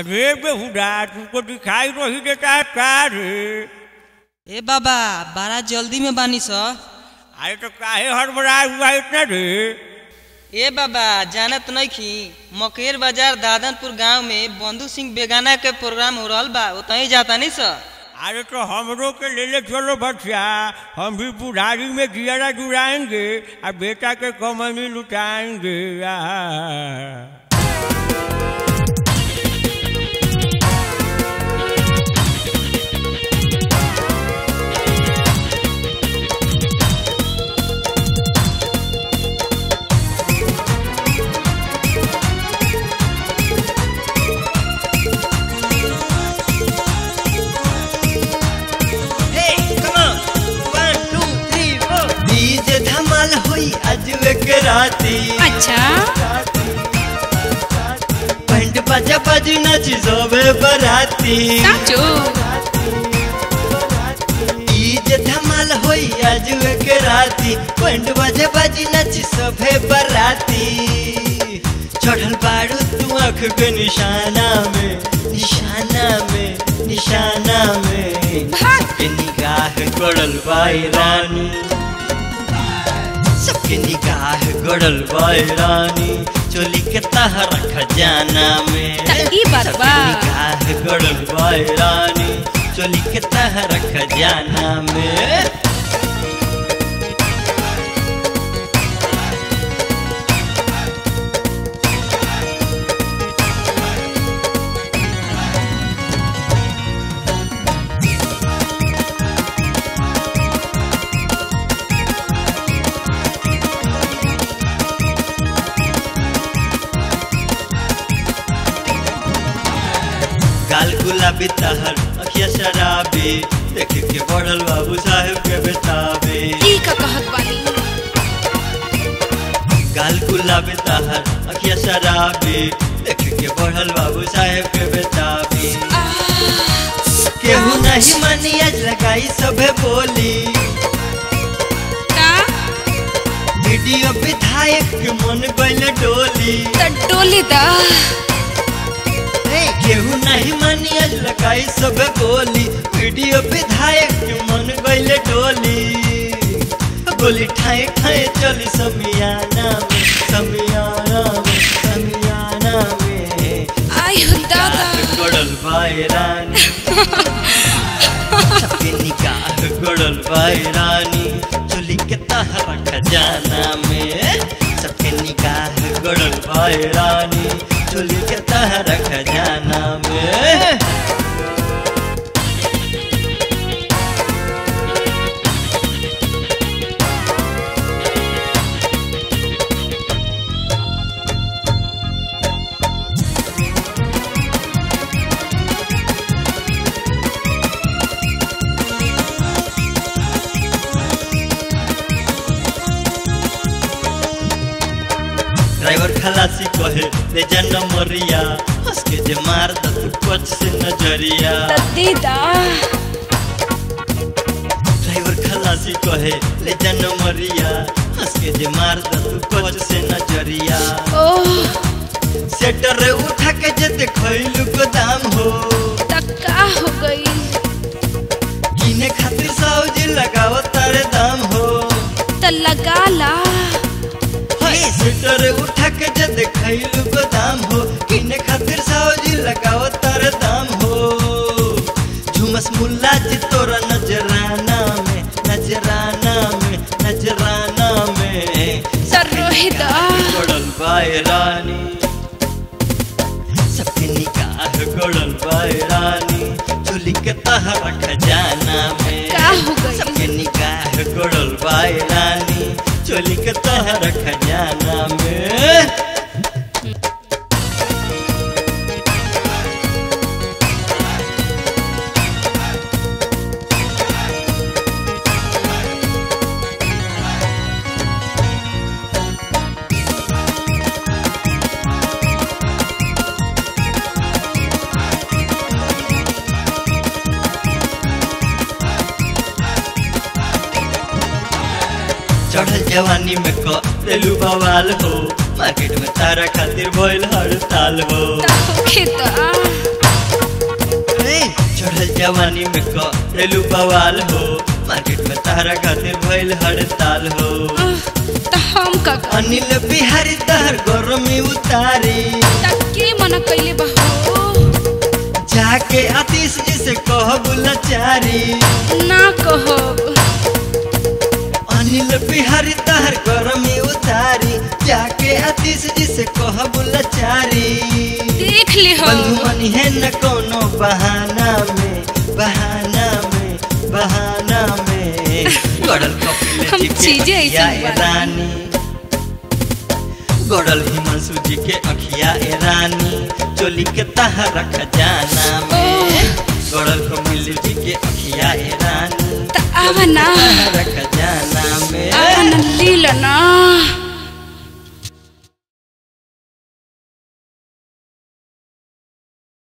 अरे बेहुदा तुमको दिखाई नहीं देता है क्या रे ए बाबा बड़ा जल्दी में बानी स अरे तो काहे हड़बड़ाए हुआ है इतना रे ए बाबा जानत नइखी मकेर बाजार दादनपुर गांव में बंधु सिंह बेगाना के प्रोग्राम हो रहल बा ओतही जाता नहीं स अरे तो हमरो के ले ले चलो बच्चा हम भी बुढ़ारी में जियारा जुड़ाएंगे और बेटा के कमनी लुटाएंगे आहा। डीजे धमाल होई आज एक राती अच्छा बैंड बाजा बाजी नाची सबे बराती साचो डीजे धमाल होई आज एक राती बैंड बाजा बाजी नाची सबे बराती चढ़ल बारू तू आँख के निशाना में निशाना में निशाना में सबके निगाह गड़ल बाई रानी सबके निगाह गड़ल बाई रानी चोली के तहर खजाना में त ई बात सबके बा। निगाह गड़ल बाई रानी चोली के तहर खजाना में गाल गुलाबी तहर अखिया शराबी देख के बढ़ल बाबू साहेब के बेताबी ई का कहत बानी गाल गुलाबी तहर अखिया शराबी देख के बढ़ल बाबू साहेब के बेताबी केहू नहीं मानी आज लगाई सबे बोली का वीडियो विधायक के मन गइल डोली त डोली दा ए, केहू नहीं मानी आज लगाई सबे बोली वीडियो विधायक के मन गइल डोली गोली ठाए ठाए चली समियाना में समियाना में समियाना में आई हो दादा गड़ल बाई रानी सबके निकाह गड़ल बाई रानी चोली के तहरा खजाना में सबके निकाह गड़ल बाई रानी चोली के तहरा खजाना में ड्राइवर खलासी कहे ले जा नमरिया हंस के जे मार द तू कच से नजरिया त दीदा ड्राइवर खलासी कहे ले जा नमरिया हंस के जे मार द तू कच से नजरिया ओह सेटर उठा के जे देखैलु गोदाम हो त का हो गई किने खातिर सौजी लगाव तारे दाम हो त लगा ला हाय सेटर उठा के जे देखैलु गोदाम हो किने खातिर सौजी लगाव तारे दाम हो झुमस मुल्ला जी तोरा नजराना में नजराना में नजराना में त रोहित गड़ल बाय रानी सबके निकाह गड़ल बाय रानी चोली के तहरा खजाना में का हो गई? सबके निकाह गड़ल बाय रानी चोली के तहरा खजाना में चढ़ल जवानी में करेलू बवाल हो मार्केट में तारा खातिर भइल हड़ताल हो त होखे त चढ़ल जवानी में करेलू बवाल हो मार्केट में तारा खातिर भइल हड़ताल हो आह, त हम का करी? अनिल बिहारी तहर गरमी उतारी त के मना कैले बा हो जाके आतिश जी से कहब लाचारी ना कहब अनिल बिहारी तहर गरमी उतारी जाके आतिश जी से कहब लाचारी देख ले हो बंधु मनी है न कोनो बहाना में बहाना में बहाना में गड़ल कपिल हम जी के चीजें ऐसी अखिया ए बात। रानी गड़ल हिमांशु जी के अखिया ए रानी चोली के तहर खजाना में ओह। गड़ल कपिल जी के अखिया ए रानी त आवा ना तहर खजाना में आवा ना लीला ना